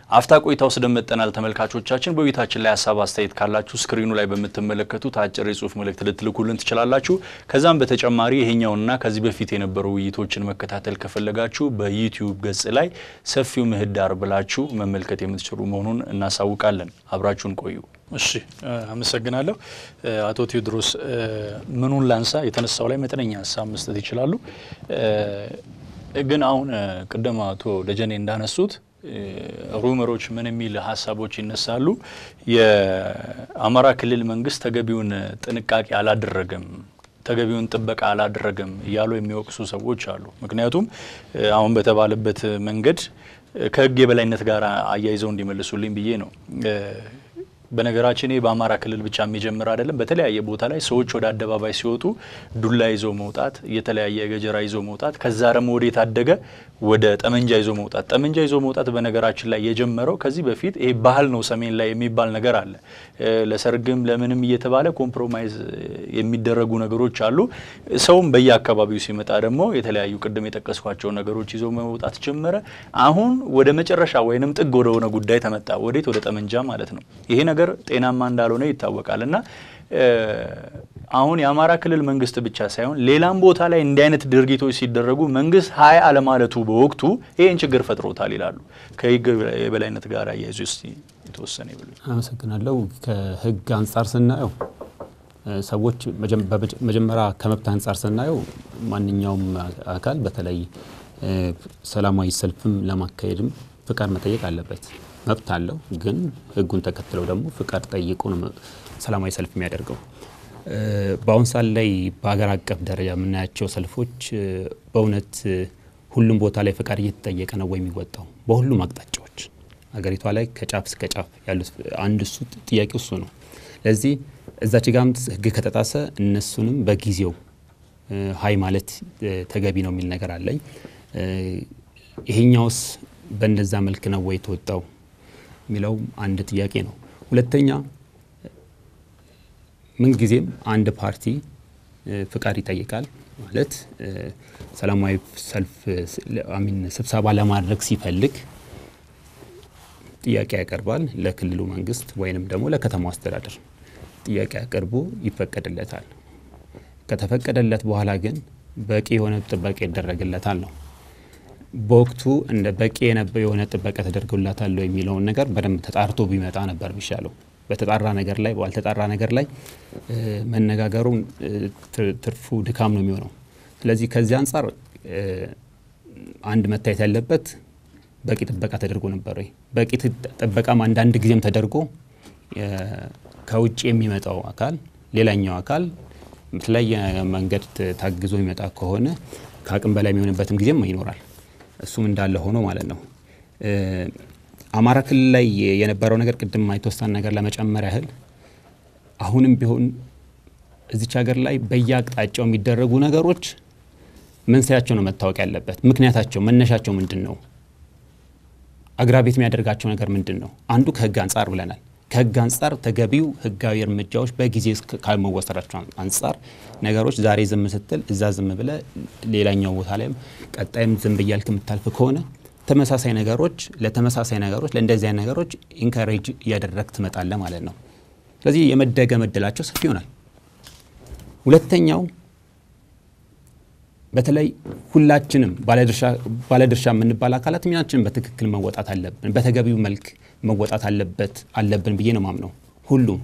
አፍታ ቆይታ ወስደን መጥተናል። ተመልካቾቻችን በውይይታችን ላይ ሀሳብ አስተያየት ካላችሁ ስክሪኑ ላይ በምትመለከቱት አጭር የጽሁፍ መልእክት ልትልኩልን ትችላላችሁ። ከዛም በተጨማሪ ይሄኛውንና ከዚህ በፊት የነበሩ ውይይቶችን መከታተል ከፈለጋችሁ በዩቲዩብ ገጽ ላይ ሰፊው ምህዳር ብላችሁ መመልከት የምትችሉ መሆኑን እናሳውቃለን። አብራችሁን ቆዩ። እሺ አመሰግናለሁ። አቶ ቴዎድሮስ ምኑን ላንሳ? የተነሳው ላይ መጠነኛ ሀሳብ መስጠት ይችላሉ። ግን አሁን ቅድም አቶ ደጀኔ እንዳነሱት ሩመሮች ምን የሚል ሀሳቦች ይነሳሉ። የአማራ ክልል መንግስት ተገቢውን ጥንቃቄ አላደረገም ተገቢውን ጥበቃ አላደረገም እያሉ የሚወቅሱ ሰዎች አሉ። ምክንያቱም አሁን በተባለበት መንገድ ከህግ የበላይነት ጋር አያይዘው እንዲመልሱልኝ ብዬ ነው። በነገራችን ይህ በአማራ ክልል ብቻ የሚጀምር አይደለም። በተለያየ ቦታ ላይ ሰዎች ወደ አደባባይ ሲወጡ ዱላ ይዘው መውጣት፣ የተለያየ ገጀራ ይዘው መውጣት፣ ከዛ ደግሞ ወደ የታደገ ወደ ጠመንጃ ይዞ መውጣት። ጠመንጃ ይዞ መውጣት በነገራችን ላይ የጀመረው ከዚህ በፊት ይሄ ባህል ነው፣ ሰሜን ላይ የሚባል ነገር አለ። ለሰርግም ለምንም እየተባለ ኮምፕሮማይዝ የሚደረጉ ነገሮች አሉ። ሰውም በየአካባቢው ሲመጣ ደግሞ የተለያዩ ቅድም የጠቀስኳቸው ነገሮች ይዞ መውጣት ጀመረ። አሁን ወደ መጨረሻ ወይንም ጥግ ወደ ሆነ ጉዳይ ተመጣ። ወዴት? ወደ ጠመንጃ ማለት ነው። ይሄ ነገር ጤናማ እንዳልሆነ ይታወቃል እና አሁን የአማራ ክልል መንግስት ብቻ ሳይሆን ሌላም ቦታ ላይ እንዲህ አይነት ድርጊቶች ሲደረጉ መንግስት ሀይ አለማለቱ በወቅቱ ይህን ችግር ፈጥሮታል ይላሉ። ከህግ የበላይነት ጋር አያይዞ እስቲ የተወሰነ ይብሉ። አመሰግናለሁ። ከህግ አንጻር ስናየው ሰዎች መጀመሪያ ከመብት አንጻር ስናየው ማንኛውም አካል በተለይ ሰላማዊ ሰልፍም ለማካሄድም ፍቃድ መጠየቅ አለበት። መብት አለው። ግን ህጉን ተከትለው ደግሞ ፍቃድ ጠይቆ ነው ሰላማዊ ሰልፍ የሚያደርገው። በአሁን ሰዓት ላይ በሀገር አቀፍ ደረጃ የምናያቸው ሰልፎች በእውነት ሁሉም ቦታ ላይ ፍቃድ እየተጠየቀ ነው ወይ የሚወጣው? በሁሉም አቅጣጫዎች ሀገሪቷ ላይ ከጫፍ እስከ ጫፍ ያሉት አንድ እሱ ጥያቄ እሱ ነው። ለዚህ እዛች ጋም ህግ ከተጣሰ እነሱንም በጊዜው ሀይ ማለት ተገቢ ነው የሚል ነገር አለኝ። ይሄኛውስ በእንደዛ መልክ ነው ወይ የተወጣው የሚለው አንድ ጥያቄ ነው። ሁለተኛ ምንጊዜም አንድ ፓርቲ ፍቃድ ይጠይቃል ማለት ሰላማዊ ሰልፍ አሚን ስብሰባ ለማድረግ ሲፈልግ ጥያቄ ያቀርባል ለክልሉ መንግስት ወይንም ደግሞ ለከተማው አስተዳደር ጥያቄ ያቀርቡ ይፈቀድለታል። ከተፈቀደለት በኋላ ግን በቂ የሆነ ጥበቃ ይደረግለታል ነው በወቅቱ እንደ በቂ የሆነ ጥበቃ ተደርጎላታል የሚለውን ነገር በደንብ ተጣርቶ ቢመጣ ነበር የሚሻለው። በተጣራ ነገር ላይ ባልተጣራ ነገር ላይ መነጋገሩ ትርፉ ድካም ነው የሚሆነው። ስለዚህ ከዚህ አንጻር አንድ መታየት ያለበት በቂ ጥበቃ ተደርጎ ነበር ወይ? በቂ ጥበቃም አንዳንድ ጊዜም ተደርጎ ከውጭ የሚመጣው አካል ሌላኛው አካል በተለያየ መንገድ ታግዞ የሚመጣ ከሆነ ከአቅም በላይ የሚሆንበትም ጊዜም ይኖራል። እሱም እንዳለ ሆኖ ማለት ነው። አማራ ክልል ላይ የነበረው ነገር ቅድም የተወሰነ ነገር ለመጨመር ያህል አሁንም ቢሆን እዚች ሀገር ላይ በየአቅጣጫው የሚደረጉ ነገሮች መንስኤያቸው ነው መታወቅ ያለበት። ምክንያታቸው፣ መነሻቸው ምንድን ነው? አግራቤት የሚያደርጋቸው ነገር ምንድን ነው? አንዱ ከህግ አንጻር ብለናል። ከህግ አንጻር ተገቢው ህጋዊ እርምጃዎች በጊዜ ካልመወሰዳቸው አንጻር ነገሮች ዛሬ ዝም ስትል እዛ ዝም ብለ ሌላኛው ቦታ ላይም ቀጣይም ዝም ብያልክ የምታልፍ ከሆነ ተመሳሳይ ነገሮች ለተመሳሳይ ነገሮች ለእንደዚህ አይነት ነገሮች ኢንካሬጅ እያደረግ ትመጣለ ማለት ነው። ስለዚህ የመደገም እድላቸው ሰፊ ይሆናል። ሁለተኛው በተለይ ሁላችንም ባለድርሻ የምንባል አካላት ሚናችንን በትክክል መወጣት አለብን፣ በተገቢው መልክ መወጣት አለበት አለብን ብዬ ነው ማምነው። ሁሉም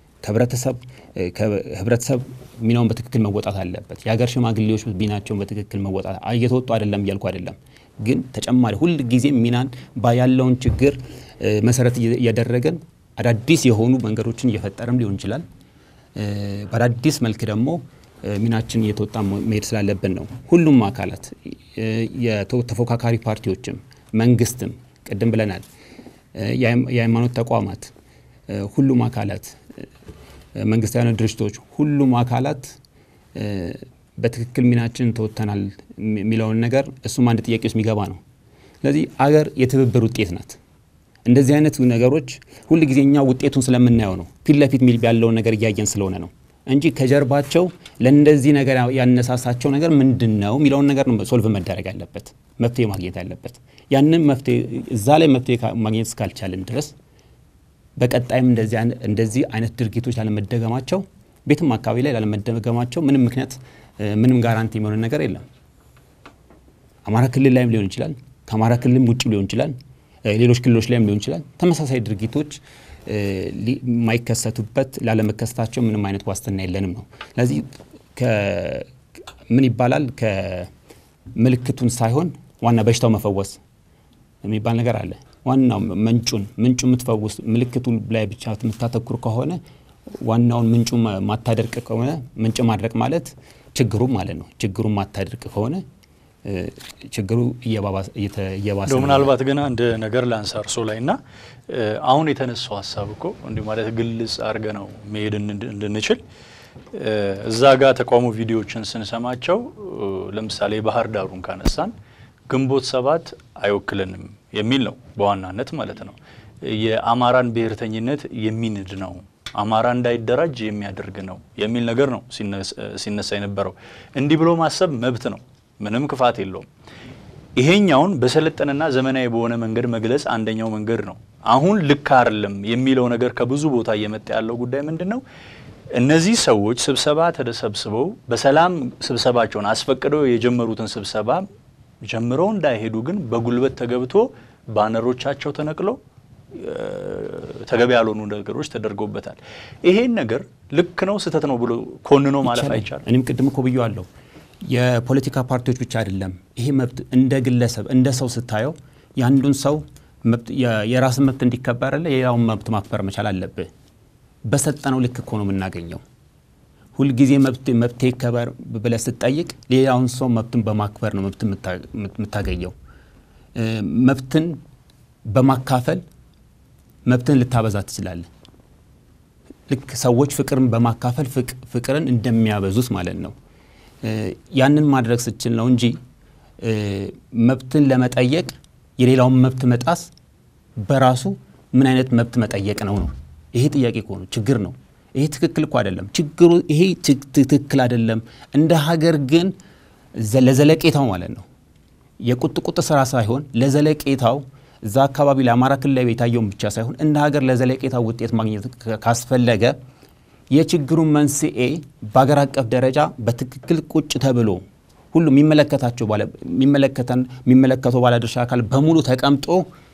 ከህብረተሰብ ሚናውን በትክክል መወጣት አለበት። የሀገር ሽማግሌዎች ሚናቸውን በትክክል መወጣት እየተወጡ አይደለም እያልኩ አይደለም፣ ግን ተጨማሪ ሁል ጊዜ ሚናን ያለውን ችግር መሰረት እያደረገን አዳዲስ የሆኑ መንገዶችን እየፈጠርም ሊሆን ይችላል። በአዳዲስ መልክ ደግሞ ሚናችን እየተወጣ መሄድ ስላለብን ነው። ሁሉም አካላት የተፎካካሪ ፓርቲዎችም፣ መንግስትም ቅድም ብለናል፣ የሃይማኖት ተቋማት፣ ሁሉም አካላት፣ መንግስታዊ ድርጅቶች፣ ሁሉም አካላት በትክክል ሚናችን ተወጥተናል የሚለውን ነገር እሱም አንድ ጥያቄ ውስጥ የሚገባ ነው። ስለዚህ አገር የትብብር ውጤት ናት። እንደዚህ አይነት ነገሮች ሁል ጊዜ እኛ ውጤቱን ስለምናየው ነው፣ ፊት ለፊት ያለውን ነገር እያየን ስለሆነ ነው እንጂ ከጀርባቸው ለእንደዚህ ነገር ያነሳሳቸው ነገር ምንድን ነው የሚለውን ነገር ነው ሶልቭ መደረግ ያለበት። መፍትሄ ማግኘት ያለበት። ያንን መፍትሄ እዛ ላይ መፍትሄ ማግኘት እስካልቻልን ድረስ በቀጣይም እንደዚህ አይነት ድርጊቶች ላለመደገማቸው ቤትም አካባቢ ላይ ላለመደገማቸው ምንም ምክንያት ምንም ጋራንቲ የሚሆነ ነገር የለም። አማራ ክልል ላይም ሊሆን ይችላል፣ ከአማራ ክልልም ውጭ ሊሆን ይችላል፣ ሌሎች ክልሎች ላይም ሊሆን ይችላል። ተመሳሳይ ድርጊቶች የማይከሰቱበት ላለመከሰታቸው ምንም አይነት ዋስትና የለንም ነው። ስለዚህ ምን ይባላል ከምልክቱን ሳይሆን ዋና በሽታው መፈወስ የሚባል ነገር አለ። ዋናው ምንጩን ምንጩ የምትፈውስ ምልክቱ ላይ ብቻ የምታተኩር ከሆነ ዋናውን ምንጩ ማታደርቅ ከሆነ ምንጭ ማድረቅ ማለት ችግሩ ማለት ነው። ችግሩን ማታደርቅ ከሆነ ችግሩ እየባሰ ምናልባት ግን አንድ ነገር ላንሳ እርሶ ላይ እና አሁን የተነሳው ሀሳብ እኮ እንዲህ ማለት ግልጽ አድርገ ነው መሄድ እንድንችል እዛ ጋር ተቃውሞ ቪዲዮዎችን ስንሰማቸው ለምሳሌ ባህር ዳሩን ካነሳን ግንቦት ሰባት አይወክልንም የሚል ነው በዋናነት ማለት ነው። የአማራን ብሔርተኝነት የሚንድ ነው፣ አማራ እንዳይደራጅ የሚያደርግ ነው የሚል ነገር ነው ሲነሳ የነበረው። እንዲህ ብሎ ማሰብ መብት ነው፣ ምንም ክፋት የለውም። ይሄኛውን በሰለጠነና ዘመናዊ በሆነ መንገድ መግለጽ አንደኛው መንገድ ነው። አሁን ልክ አይደለም የሚለው ነገር ከብዙ ቦታ እየመጣ ያለው ጉዳይ ምንድን ነው? እነዚህ ሰዎች ስብሰባ ተሰብስበው በሰላም ስብሰባቸውን አስፈቅደው የጀመሩትን ስብሰባ ጀምረው እንዳይሄዱ ግን በጉልበት ተገብቶ ባነሮቻቸው ተነቅለው ተገቢ ያልሆኑ ነገሮች ተደርገውበታል። ይሄን ነገር ልክ ነው ስህተት ነው ብሎ ኮንኖ ማለፍ አይቻልም። እኔም ቅድም እኮ ብዬዋለሁ። የፖለቲካ ፓርቲዎች ብቻ አይደለም ይሄ መብት እንደ ግለሰብ እንደ ሰው ስታየው የአንዱን ሰው የራስን መብት እንዲከበርለ የሌላውን መብት ማክበር መቻል አለብህ። በሰጠነው ልክ እኮ ነው የምናገኘው። ሁልጊዜ መብት ይከበር ብለህ ስትጠይቅ ሌላውን ሰው መብትን በማክበር ነው መብት የምታገኘው። መብትን በማካፈል መብትን ልታበዛ ትችላለህ። ልክ ሰዎች ፍቅርን በማካፈል ፍቅርን እንደሚያበዙት ማለት ነው። ያንን ማድረግ ስችል ነው እንጂ መብትን ለመጠየቅ የሌላውን መብት መጣስ በራሱ ምን አይነት መብት መጠየቅ ነው ነው? ይሄ ጥያቄ እኮ ነው፣ ችግር ነው። ይሄ ትክክል እኮ አይደለም። ችግሩ ይሄ ትክክል አይደለም። እንደ ሀገር ግን ለዘለቄታው ማለት ነው የቁጥቁጥ ስራ ሳይሆን ለዘለቄታው እዛ አካባቢ ለአማራ ክልል ላይ የታየውን ብቻ ሳይሆን እንደ ሀገር ለዘለቄታው ውጤት ማግኘት ካስፈለገ የችግሩን መንስኤ በሀገር አቀፍ ደረጃ በትክክል ቁጭ ተብሎ ሁሉ የሚመለከታቸው የሚመለከተው ባለድርሻ አካል በሙሉ ተቀምጦ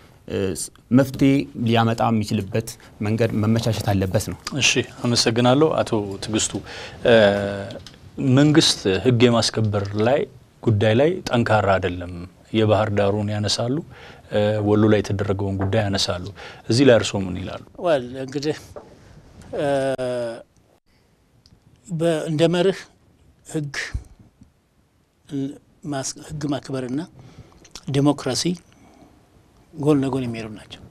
መፍትሄ ሊያመጣ የሚችልበት መንገድ መመቻቸት አለበት ነው። እሺ፣ አመሰግናለሁ አቶ ትዕግስቱ። መንግስት ህግ የማስከበር ላይ ጉዳይ ላይ ጠንካራ አይደለም። የባህር ዳሩን ያነሳሉ፣ ወሎ ላይ የተደረገውን ጉዳይ ያነሳሉ። እዚህ ላይ እርስዎ ምን ይላሉ? ወል እንግዲህ እንደ መርህ ህግ ህግ ማክበርና ዲሞክራሲ ጎን ለጎን የሚሄዱ ናቸው።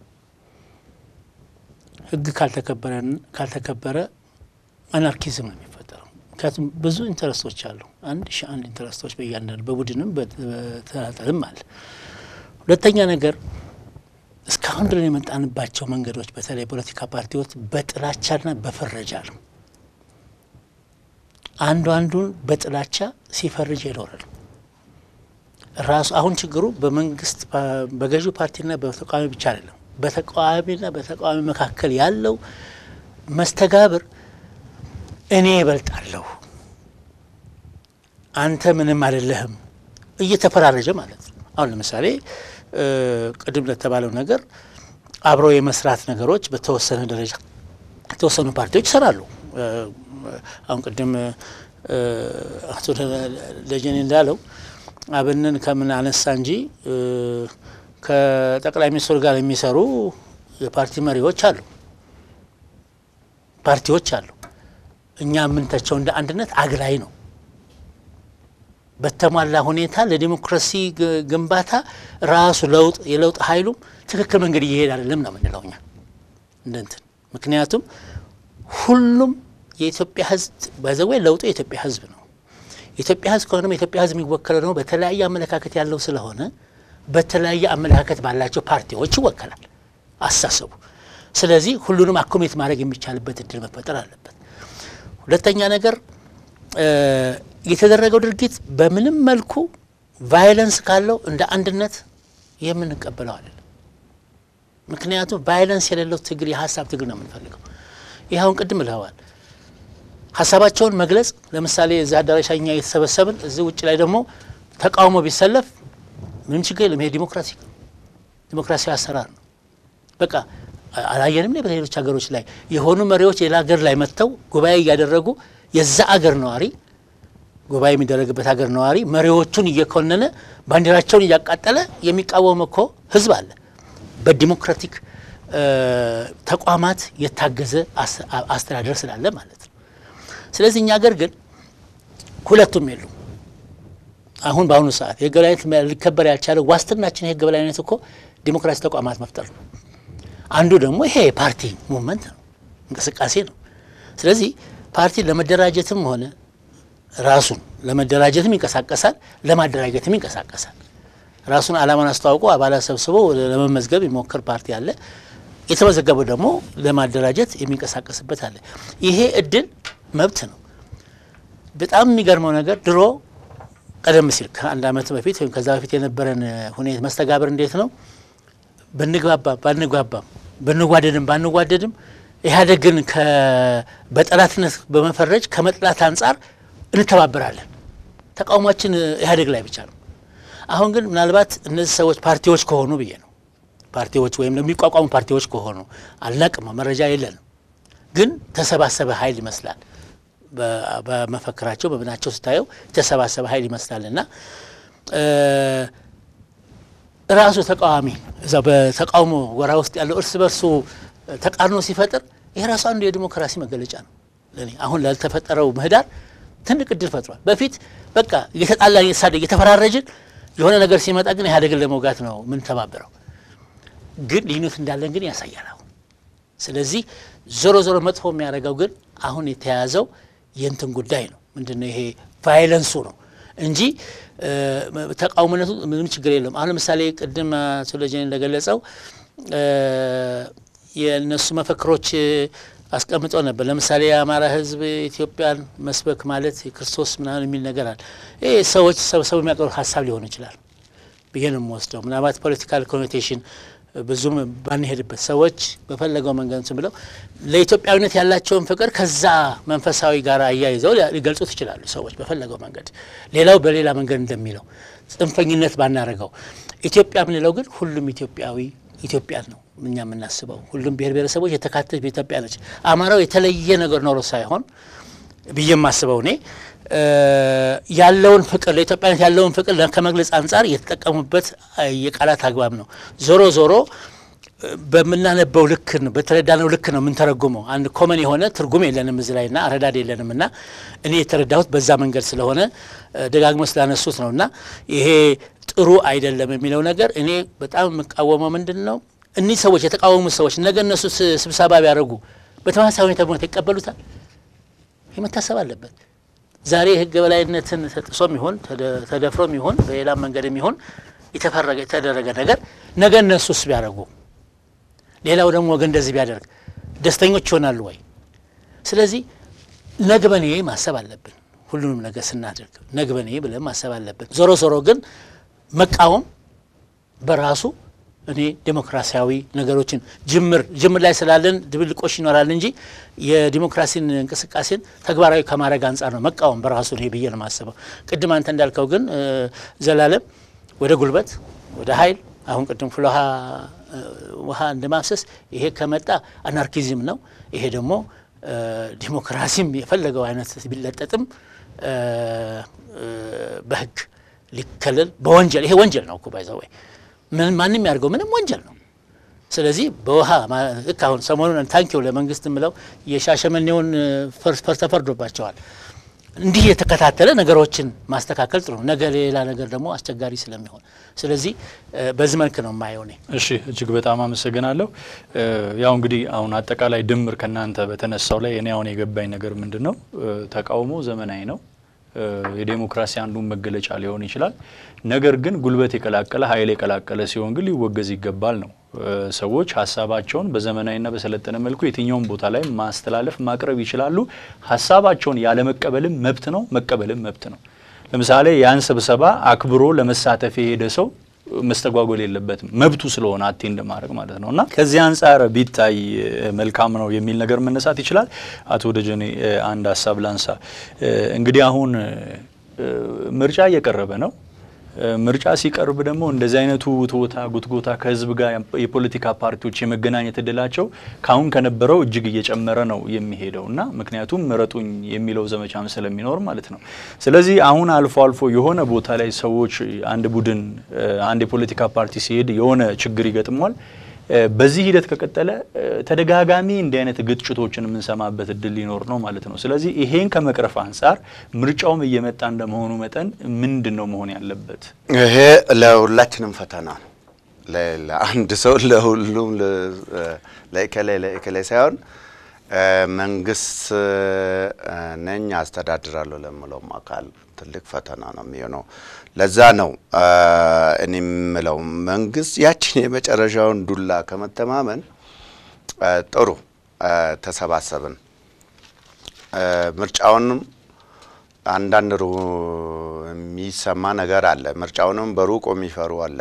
ህግ ካልተከበረ አናርኪዝም ነው የሚፈጠረው። ምክንያቱም ብዙ ኢንተረስቶች አሉ። አንድ ሺ አንድ ኢንተረስቶች በእያንዳንዱ በቡድንም በተናጠልም አለ። ሁለተኛ ነገር እስካሁን ድረስ የመጣንባቸው መንገዶች በተለይ ፖለቲካ ፓርቲዎች በጥላቻና በፍረጃ ነው። አንዱ አንዱን በጥላቻ ሲፈርጅ ይኖራል። ራሱ አሁን ችግሩ በመንግስት በገዢው ፓርቲና በተቃዋሚ ብቻ አይደለም። በተቃዋሚና በተቃዋሚ መካከል ያለው መስተጋብር እኔ እበልጣለሁ፣ አንተ ምንም አይደለህም እየተፈራረጀ ማለት ነው። አሁን ለምሳሌ ቅድም ለተባለው ነገር አብሮ የመስራት ነገሮች በተወሰነ ደረጃ የተወሰኑ ፓርቲዎች ይሰራሉ። አሁን ቅድም አቶ ደጀኔ እንዳለው አብንን ከምን አነሳ እንጂ ከጠቅላይ ሚኒስትሩ ጋር የሚሰሩ የፓርቲ መሪዎች አሉ፣ ፓርቲዎች አሉ። እኛ የምንተቸው እንደ አንድነት አግላይ ነው። በተሟላ ሁኔታ ለዲሞክራሲ ግንባታ ራሱ ለውጥ የለውጥ ኃይሉም ትክክል መንገድ እየሄድ አይደለም ነው የምንለው እኛ እንደንትን ምክንያቱም ሁሉም የኢትዮጵያ ሕዝብ በዘወይ ለውጡ የኢትዮጵያ ሕዝብ ነው። የኢትዮጵያ ሕዝብ ከሆነም የኢትዮጵያ ሕዝብ የሚወከለው ደግሞ በተለያየ አመለካከት ያለው ስለሆነ በተለያየ አመለካከት ባላቸው ፓርቲዎች ይወከላል አስተሳሰቡ። ስለዚህ ሁሉንም አኮሜት ማድረግ የሚቻልበት እድል መፈጠር አለበት። ሁለተኛ ነገር የተደረገው ድርጊት በምንም መልኩ ቫይለንስ ካለው እንደ አንድነት የምንቀበለው አይደለም። ምክንያቱም ቫይለንስ የሌለው ትግል የሀሳብ ትግል ነው የምንፈልገው። ይህ አሁን ቅድም ብለዋል። ሀሳባቸውን መግለጽ ለምሳሌ እዚህ አዳራሽ እኛ እየተሰበሰብን እዚህ ውጭ ላይ ደግሞ ተቃውሞ ቢሰለፍ ምንም ችግር የለም። ይሄ ዲሞክራሲ ዲሞክራሲያዊ አሰራር ነው። በቃ አላየንም ላይ በሌሎች ሀገሮች ላይ የሆኑ መሪዎች ሌላ ሀገር ላይ መጥተው ጉባኤ እያደረጉ የዛ አገር ነዋሪ ጉባኤ የሚደረግበት ሀገር ነዋሪ መሪዎቹን እየኮነነ ባንዲራቸውን እያቃጠለ የሚቃወም እኮ ህዝብ አለ። በዲሞክራቲክ ተቋማት የታገዘ አስተዳደር ስላለ ማለት ነው። ስለዚህ እኛ ሀገር ግን ሁለቱም የሉም። አሁን በአሁኑ ሰዓት የህግ የበላይነት ሊከበር ያልቻለው ዋስትናችን የህግ የበላይነት እኮ ዲሞክራሲ ተቋማት መፍጠር ነው። አንዱ ደግሞ ይሄ የፓርቲ ሙቭመንት ነው፣ እንቅስቃሴ ነው። ስለዚህ ፓርቲ ለመደራጀትም ሆነ ራሱን ለመደራጀትም ይንቀሳቀሳል፣ ለማደራጀትም ይንቀሳቀሳል። ራሱን ዓላማን አስተዋውቆ አባላት ሰብስቦ ለመመዝገብ የሚሞክር ፓርቲ አለ። የተመዘገበው ደግሞ ለማደራጀት የሚንቀሳቀስበት አለ። ይሄ እድል መብት ነው። በጣም የሚገርመው ነገር ድሮ ቀደም ሲል ከአንድ ዓመት በፊት ወይም ከዛ በፊት የነበረን ሁኔታ መስተጋብር እንዴት ነው? ብንግባባም ባንግባባም ብንጓደድም ባንጓደድም ኢህአዴግን በጠላትነት በመፈረጅ ከመጥላት አንጻር እንተባበራለን። ተቃውሟችን ኢህአዴግ ላይ ብቻ ነው። አሁን ግን ምናልባት እነዚህ ሰዎች ፓርቲዎች ከሆኑ ብዬ ነው ፓርቲዎች ወይም የሚቋቋሙ ፓርቲዎች ከሆኑ አልናቅም፣ መረጃ የለንም። ግን ተሰባሰበ ኃይል ይመስላል በመፈክራቸው በምናቸው ስታየው የተሰባሰበ ኃይል ይመስላል እና ራሱ ተቃዋሚ እዛ በተቃውሞ ጎራ ውስጥ ያለው እርስ በርሱ ተቃርኖ ሲፈጥር ይህ ራሱ አንዱ የዲሞክራሲ መገለጫ ነው። ለእኔ አሁን ላልተፈጠረው ምህዳር ትልቅ እድል ፈጥሯል። በፊት በቃ እየተጣላን እየተሳደ እየተፈራረጅን የሆነ ነገር ሲመጣ ግን ኢህአዴግን ለመውጋት ነው የምንተባበረው። ግን ልዩነት እንዳለን ግን ያሳያል አሁን። ስለዚህ ዞሮ ዞሮ መጥፎ የሚያደርገው ግን አሁን የተያዘው የእንትን ጉዳይ ነው። ምንድን ነው ይሄ ቫይለንሱ ነው እንጂ ተቃውሞነቱ ምንም ችግር የለውም። አሁን ለምሳሌ ቅድም አቶ ደጀኔ እንደገለጸው የእነሱ መፈክሮች አስቀምጠው ነበር። ለምሳሌ የአማራ ሕዝብ ኢትዮጵያን መስበክ ማለት የክርስቶስ ምናምን የሚል ነገር አለ። ይህ ሰዎች ሰብሰቡ የሚያቀርቡት ሀሳብ ሊሆን ይችላል ብዬ ነው የምወስደው። ምናልባት ፖለቲካል ኮኖቴሽን ብዙም ባንሄድበት ሰዎች በፈለገው መንገድ እንትን ብለው ለኢትዮጵያዊነት ያላቸውን ፍቅር ከዛ መንፈሳዊ ጋር አያይዘው ሊገልጹት ይችላሉ። ሰዎች በፈለገው መንገድ፣ ሌላው በሌላ መንገድ እንደሚለው ጽንፈኝነት ባናረገው። ኢትዮጵያ የምንለው ግን ሁሉም ኢትዮጵያዊ ኢትዮጵያን ነው እኛ የምናስበው። ሁሉም ብሔር ብሔረሰቦች የተካተት በኢትዮጵያ ነች። አማራው የተለየ ነገር ኖሮ ሳይሆን ብዬ የማስበው እኔ ያለውን ፍቅር ለኢትዮጵያነት ያለውን ፍቅር ከመግለጽ አንጻር የተጠቀሙበት የቃላት አግባብ ነው። ዞሮ ዞሮ በምናነበው ልክ ነው በተረዳነው ልክ ነው የምንተረጉመው። አንድ ኮመን የሆነ ትርጉም የለንም እዚህ ላይ ና አረዳድ የለንም እና እኔ የተረዳሁት በዛ መንገድ ስለሆነ ደጋግሞ ስላነሱት ነው እና ይሄ ጥሩ አይደለም የሚለው ነገር እኔ በጣም የምቃወመው ምንድን ነው እኒህ ሰዎች የተቃወሙ ሰዎች ነገ እነሱ ስብሰባ ቢያደርጉ በተመሳሳይ ሁኔታ በሆነ ይቀበሉታል? ይህ መታሰብ አለበት። ዛሬ የህግ በላይነትን ተጥሶም ይሆን ተደፍሮም ይሆን በሌላም መንገድም ይሆን የተፈረገ የተደረገ ነገር ነገ እነሱስ ቢያደርጉ ሌላው ደግሞ ወገን እንደዚህ ቢያደርግ ደስተኞች ይሆናሉ ወይ? ስለዚህ ነግበኔ ማሰብ አለብን። ሁሉንም ነገር ስናደርግ ነግበኔ ብለን ማሰብ አለብን። ዞሮ ዞሮ ግን መቃወም በራሱ እኔ ዴሞክራሲያዊ ነገሮችን ጅምር ጅምር ላይ ስላለን ድብልቆሽ ይኖራል እንጂ የዲሞክራሲን እንቅስቃሴን ተግባራዊ ከማድረግ አንጻር ነው መቃወም በራሱ እኔ ብዬ ነው የማስበው። ቅድም አንተ እንዳልከው ግን ዘላለም ወደ ጉልበት ወደ ኃይል አሁን ቅድም ፍልውሃ ውሃ እንደ ማፍሰስ ይሄ ከመጣ አናርኪዝም ነው። ይሄ ደግሞ ዲሞክራሲም የፈለገው አይነት ቢለጠጥም በህግ ሊከለል በወንጀል ይሄ ወንጀል ነው እኮ ባይዘው ወይ ማንም ያድርገው ምንም ወንጀል ነው። ስለዚህ በውሃ ልክ አሁን ሰሞኑን ታንኪው ለመንግስት ምለው የሻሸመኔውን ተፈርዶባቸዋል። እንዲህ የተከታተለ ነገሮችን ማስተካከል ጥሩ ነው። ነገ ሌላ ነገር ደግሞ አስቸጋሪ ስለሚሆን ስለዚህ በዚህ መልክ ነው የማየው እኔ። እሺ እጅግ በጣም አመሰግናለሁ። ያው እንግዲህ አሁን አጠቃላይ ድምር ከእናንተ በተነሳው ላይ እኔ አሁን የገባኝ ነገር ምንድን ነው ተቃውሞ ዘመናዊ ነው የዴሞክራሲ አንዱን መገለጫ ሊሆን ይችላል። ነገር ግን ጉልበት የቀላቀለ ኃይል የቀላቀለ ሲሆን ግን ሊወገዝ ይገባል ነው። ሰዎች ሀሳባቸውን በዘመናዊና በሰለጠነ መልኩ የትኛውን ቦታ ላይ ማስተላለፍ ማቅረብ ይችላሉ። ሀሳባቸውን ያለመቀበልም መብት ነው፣ መቀበልም መብት ነው። ለምሳሌ ያን ስብሰባ አክብሮ ለመሳተፍ የሄደ ሰው መስተጓጎል የለበትም መብቱ ስለሆነ አቴንድ ማድረግ ማለት ነው። እና ከዚህ አንጻር ቢታይ መልካም ነው የሚል ነገር መነሳት ይችላል። አቶ ደጀኔ አንድ ሀሳብ ላንሳ። እንግዲህ አሁን ምርጫ እየቀረበ ነው። ምርጫ ሲቀርብ ደግሞ እንደዚህ አይነቱ ውትወታ ጉትጎታ ከህዝብ ጋር የፖለቲካ ፓርቲዎች የመገናኘት እድላቸው ካሁን ከነበረው እጅግ እየጨመረ ነው የሚሄደው እና ምክንያቱም ምረጡኝ የሚለው ዘመቻም ስለሚኖር ማለት ነው። ስለዚህ አሁን አልፎ አልፎ የሆነ ቦታ ላይ ሰዎች አንድ ቡድን አንድ የፖለቲካ ፓርቲ ሲሄድ የሆነ ችግር ይገጥሟል። በዚህ ሂደት ከቀጠለ ተደጋጋሚ እንዲህ አይነት ግጭቶችን የምንሰማበት እድል ሊኖር ነው ማለት ነው። ስለዚህ ይሄን ከመቅረፍ አንጻር ምርጫውም እየመጣ እንደመሆኑ መጠን ምንድን ነው መሆን ያለበት? ይሄ ለሁላችንም ፈተና ነው። ለአንድ ሰው ለሁሉም ለእከሌ ለእከሌ ሳይሆን መንግስት ነኝ አስተዳድራለሁ ለምለውም አካል ትልቅ ፈተና ነው የሚሆነው። ለዛ ነው እኔ የምለው መንግስት ያችን የመጨረሻውን ዱላ ከመተማመን ጥሩ ተሰባሰብን፣ ምርጫውንም አንዳንድ የሚሰማ ነገር አለ። ምርጫውንም በሩቅ የሚፈሩ አለ።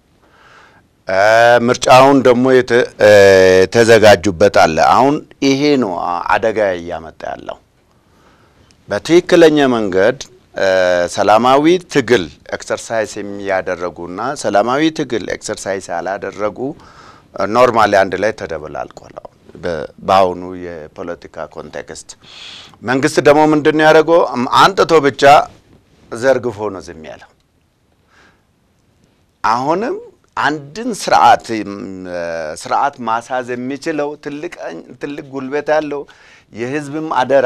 ምርጫውን ደግሞ የተዘጋጁበት አለ። አሁን ይሄ ነው አደጋ እያመጣ ያለው በትክክለኛ መንገድ ሰላማዊ ትግል ኤክሰርሳይዝ የሚያደረጉና ሰላማዊ ትግል ኤክሰርሳይዝ ያላደረጉ ኖርማሊ አንድ ላይ ተደበላልቋል። በአሁኑ የፖለቲካ ኮንቴክስት መንግስት ደግሞ ምንድን ነው ያደረገው? አንጥቶ ብቻ ዘርግፎ ነው ዝም ያለው። አሁንም አንድን ስርዓት ስርዓት ማሳዝ የሚችለው ትልቅ ጉልበት ያለው የህዝብም አደራ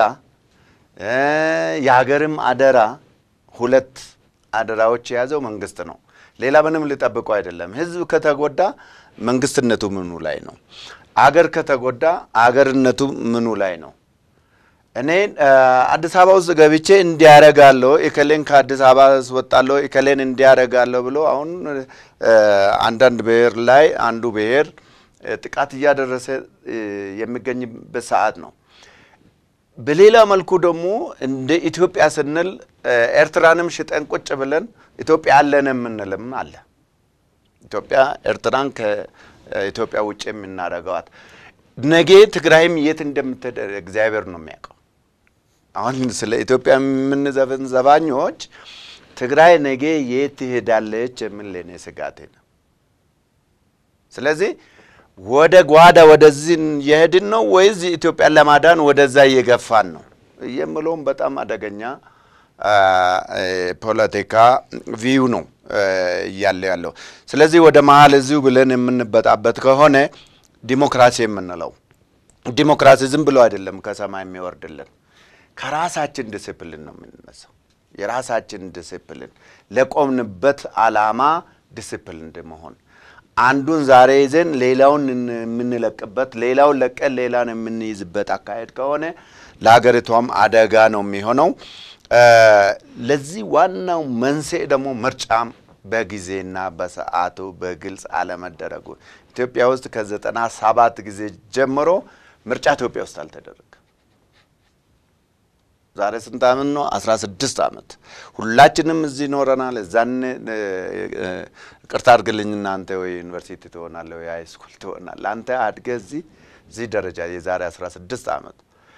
የሀገርም አደራ ሁለት አደራዎች የያዘው መንግስት ነው። ሌላ ምንም ሊጠብቁ አይደለም። ህዝብ ከተጎዳ መንግስትነቱ ምኑ ላይ ነው? አገር ከተጎዳ አገርነቱ ምኑ ላይ ነው? እኔ አዲስ አበባ ውስጥ ገብቼ እንዲያረጋለሁ እከሌን ከአዲስ አበባ ስወጣለሁ እከሌን እንዲያረጋለሁ ብሎ አሁን አንዳንድ ብሔር ላይ አንዱ ብሔር ጥቃት እያደረሰ የሚገኝበት ሰዓት ነው። በሌላ መልኩ ደግሞ እንደ ኢትዮጵያ ስንል ኤርትራንም ሽጠን ቁጭ ብለን ኢትዮጵያ አለን የምንልም አለ። ኢትዮጵያ ኤርትራን ከኢትዮጵያ ውጭ የምናደርገዋት ነገ ትግራይም የት እንደምትደር እግዚአብሔር ነው የሚያውቀው። አሁን ስለ ኢትዮጵያ የምንዘፍን ዘፋኞች ትግራይ ነገ የት ትሄዳለች የሚል ለእኔ ስጋቴ ነው። ስለዚህ ወደ ጓዳ ወደዚህ እየሄድን ነው ወይስ ኢትዮጵያን ለማዳን ወደዛ እየገፋን ነው የምለውም በጣም አደገኛ ፖለቲካ ቪው ነው እያለ ያለው። ስለዚህ ወደ መሀል እዚሁ ብለን የምንበጣበት ከሆነ ዲሞክራሲ የምንለው ዲሞክራሲ ዝም ብሎ አይደለም ከሰማይ የሚወርድልን ከራሳችን ዲስፕሊን ነው የምንነሳው። የራሳችን ዲስፕሊን ለቆምንበት አላማ ዲስፕሊን መሆን አንዱን ዛሬ ይዘን ሌላውን የምንለቅበት ሌላውን ለቀን ሌላን የምንይዝበት አካሄድ ከሆነ ለሀገሪቷም አደጋ ነው የሚሆነው። ለዚህ ዋናው መንስኤ ደግሞ ምርጫም በጊዜና በሰዓቱ በግልጽ አለመደረጉ ኢትዮጵያ ውስጥ ከዘጠና ሰባት ጊዜ ጀምሮ ምርጫ ኢትዮጵያ ውስጥ አልተደረገም። ዛሬ ስንት ዓመት ነው? አስራ ስድስት ዓመት ሁላችንም እዚህ ኖረናል። እዛን ቅርታ አድርግልኝ እናንተ ወይ ዩኒቨርሲቲ ትሆናለህ ወይ ሃይ ስኩል ትሆናለህ። አንተ አድገህ እዚህ እዚህ ደረጃ የዛሬ አስራ ስድስት ዓመት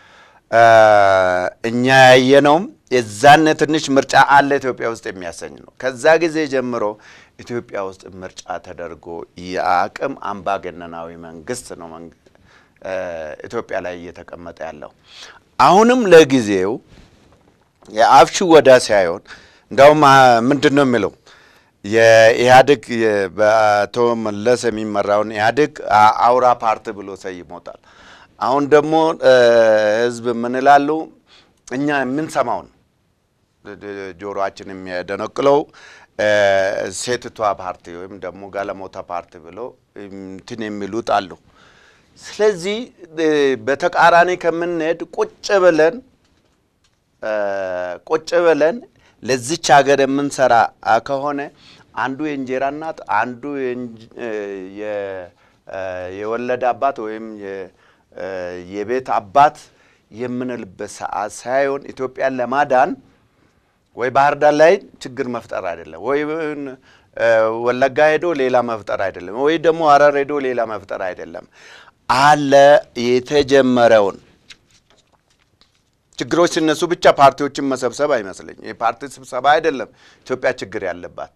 እኛ ያየነውም የዛነ ትንሽ ምርጫ አለ ኢትዮጵያ ውስጥ የሚያሰኝ ነው። ከዛ ጊዜ ጀምሮ ኢትዮጵያ ውስጥ ምርጫ ተደርጎ የአቅም አምባገነናዊ መንግስት ነው ኢትዮጵያ ላይ እየተቀመጠ ያለው። አሁንም ለጊዜው የአፍ ሽወዳ ሳይሆን እንዳውም ምንድን ነው የሚለው የኢህአዴግ በአቶ መለስ የሚመራውን ኢህአዴግ አውራ ፓርቲ ብሎ ሰይሞታል። አሁን ደግሞ ህዝብ የምንላሉ እኛ የምንሰማውን ጆሮአችን የሚያደነቅለው ሴትቷ ፓርቲ ወይም ደግሞ ጋለሞታ ፓርቲ ብሎ እንትን የሚሉት አሉ። ስለዚህ በተቃራኒ ከምንሄድ ቁጭ ብለን ቁጭ ብለን ለዚች ሀገር የምንሰራ ከሆነ አንዱ የእንጀራ እናት አንዱ የወለደ አባት ወይም የቤት አባት የምንልበት ሰዓት ሳይሆን ኢትዮጵያን ለማዳን ወይ ባህር ዳር ላይ ችግር መፍጠር አይደለም፣ ወይ ወለጋ ሄዶ ሌላ መፍጠር አይደለም፣ ወይ ደግሞ ሀረር ሄዶ ሌላ መፍጠር አይደለም። አለ የተጀመረውን ችግሮች ሲነሱ ብቻ ፓርቲዎችን መሰብሰብ አይመስለኝ። የፓርቲ ስብሰባ አይደለም ኢትዮጵያ ችግር ያለባት።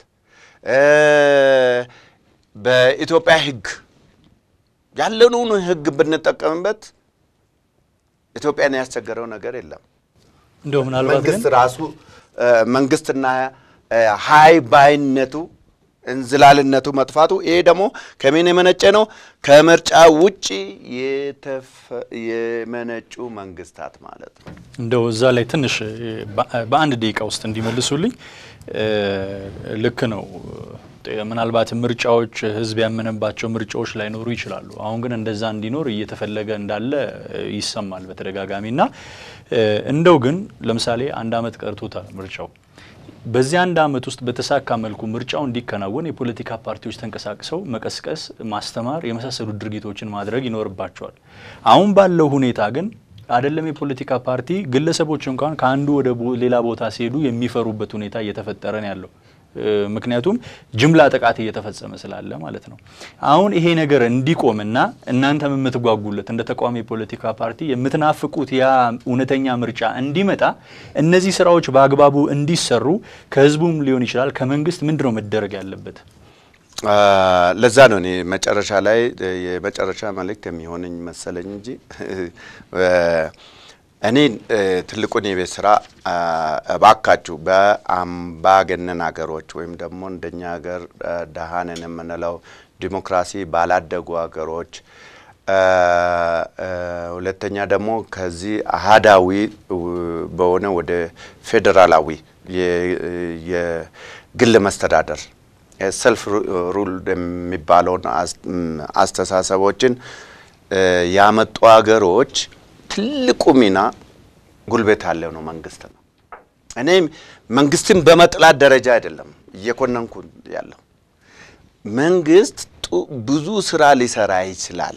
በኢትዮጵያ ሕግ ያለውን ሕግ ብንጠቀምበት ኢትዮጵያን ያስቸገረው ነገር የለም። እንደው ምናልባት ግን መንግስት ራሱ መንግስትና ሀይ ባይነቱ እንዝላልነቱ መጥፋቱ ይሄ ደግሞ ከምን የመነጨ ነው? ከምርጫ ውጪ የመነጩ መንግስታት ማለት ነው። እንደው እዛ ላይ ትንሽ በአንድ ደቂቃ ውስጥ እንዲመልሱልኝ ልክ ነው። ምናልባት ምርጫዎች ህዝብ ያመነባቸው ምርጫዎች ላይኖሩ ይችላሉ። አሁን ግን እንደዛ እንዲኖር እየተፈለገ እንዳለ ይሰማል በተደጋጋሚ እና እንደው ግን ለምሳሌ አንድ አመት ቀርቶታል ምርጫው በዚህ አንድ አመት ውስጥ በተሳካ መልኩ ምርጫው እንዲከናወን የፖለቲካ ፓርቲዎች ተንቀሳቅሰው መቀስቀስ፣ ማስተማር የመሳሰሉ ድርጊቶችን ማድረግ ይኖርባቸዋል። አሁን ባለው ሁኔታ ግን አይደለም የፖለቲካ ፓርቲ ግለሰቦች እንኳን ከአንዱ ወደ ሌላ ቦታ ሲሄዱ የሚፈሩበት ሁኔታ እየተፈጠረ ነው ያለው። ምክንያቱም ጅምላ ጥቃት እየተፈጸመ ስላለ ማለት ነው። አሁን ይሄ ነገር እንዲቆምና እናንተም የምትጓጉለት እንደ ተቃዋሚ የፖለቲካ ፓርቲ የምትናፍቁት ያ እውነተኛ ምርጫ እንዲመጣ እነዚህ ስራዎች በአግባቡ እንዲሰሩ ከህዝቡም ሊሆን ይችላል ከመንግስት ምንድን ነው መደረግ ያለበት? ለዛ ነው እኔ መጨረሻ ላይ የመጨረሻ መልእክት የሚሆነኝ መሰለኝ እንጂ እኔ ትልቁን የቤት ስራ እባካችሁ በአምባገነን ሀገሮች ወይም ደግሞ እንደኛ ሀገር ደሃንን የምንለው ዲሞክራሲ ባላደጉ ሀገሮች፣ ሁለተኛ ደግሞ ከዚህ አህዳዊ በሆነ ወደ ፌዴራላዊ የግል መስተዳደር ሰልፍ ሩል የሚባለውን አስተሳሰቦችን ያመጡ ሀገሮች ትልቁ ሚና ጉልበት ያለው ነው መንግስት ነው። እኔ መንግስትን በመጥላት ደረጃ አይደለም እየኮነንኩ ያለው መንግስት ብዙ ስራ ሊሰራ ይችላል።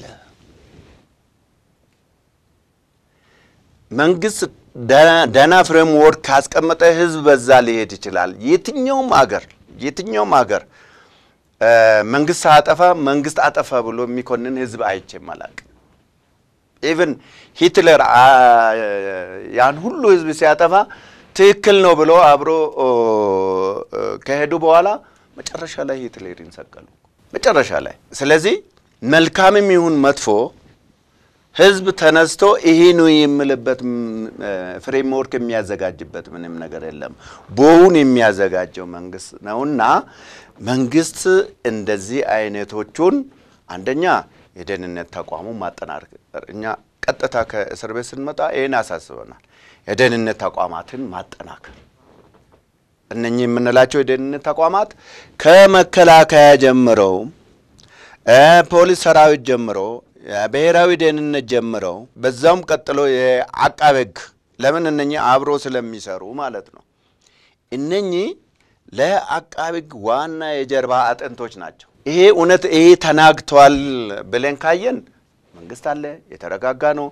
መንግስት ደህና ፍሬምወርክ ካስቀመጠ ህዝብ በዛ ሊሄድ ይችላል። የትኛውም አገር የትኛውም ሀገር መንግስት አጠፋ መንግስት አጠፋ ብሎ የሚኮንን ህዝብ አይቼም አላቅም። ኢቭን ሂትለር ያን ሁሉ ህዝብ ሲያጠፋ ትክክል ነው ብሎ አብሮ ከሄዱ በኋላ መጨረሻ ላይ ሂትለርን ሰቀሉ። መጨረሻ ላይ ስለዚህ መልካምም ይሁን መጥፎ ህዝብ ተነስቶ ይሄ ነው የምልበት ፍሬምወርክ የሚያዘጋጅበት ምንም ነገር የለም። ቦውን የሚያዘጋጀው መንግስት ነውና መንግስት እንደዚህ አይነቶቹን አንደኛ የደህንነት ተቋሙ ማጠናከር፣ እኛ ቀጥታ ከእስር ቤት ስንመጣ ይህን ያሳስበናል። የደህንነት ተቋማትን ማጠናከር እነኚህ የምንላቸው የደህንነት ተቋማት ከመከላከያ ጀምረው ፖሊስ ሰራዊት ጀምሮ ብሔራዊ ደህንነት ጀምረው በዛውም ቀጥሎ የአቃቤ ሕግ ለምን እነኚህ አብሮ ስለሚሰሩ ማለት ነው። እነኚህ ለአቃቤ ሕግ ዋና የጀርባ አጥንቶች ናቸው። ይሄ እውነት ይሄ ተናግተዋል ብለን ካየን መንግስት አለ፣ የተረጋጋ ነው።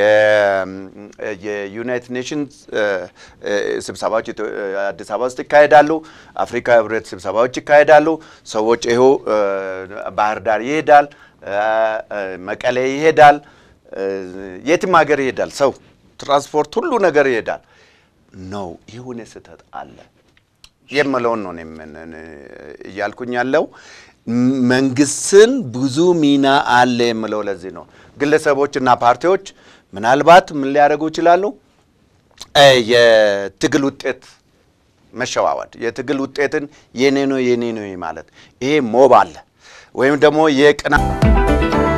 የዩናይትድ ኔሽንስ ስብሰባዎች አዲስ አበባ ውስጥ ይካሄዳሉ። አፍሪካ ህብረት ስብሰባዎች ይካሄዳሉ። ሰዎች ይኸው ባህር ዳር ይሄዳል፣ መቀሌ ይሄዳል፣ የትም ሀገር ይሄዳል። ሰው ትራንስፖርት፣ ሁሉ ነገር ይሄዳል ነው። የሆነ ስህተት አለ የምለውን ነው እያልኩኝ ያለው መንግስትን ብዙ ሚና አለ የምለው ለዚህ ነው። ግለሰቦችና ፓርቲዎች ምናልባት ምን ሊያደርጉ ይችላሉ? የትግል ውጤት መሸዋወድ፣ የትግል ውጤትን የኔ ነው የኔ ነው ማለት ይሄ ሞብ አለ ወይም ደግሞ የቅና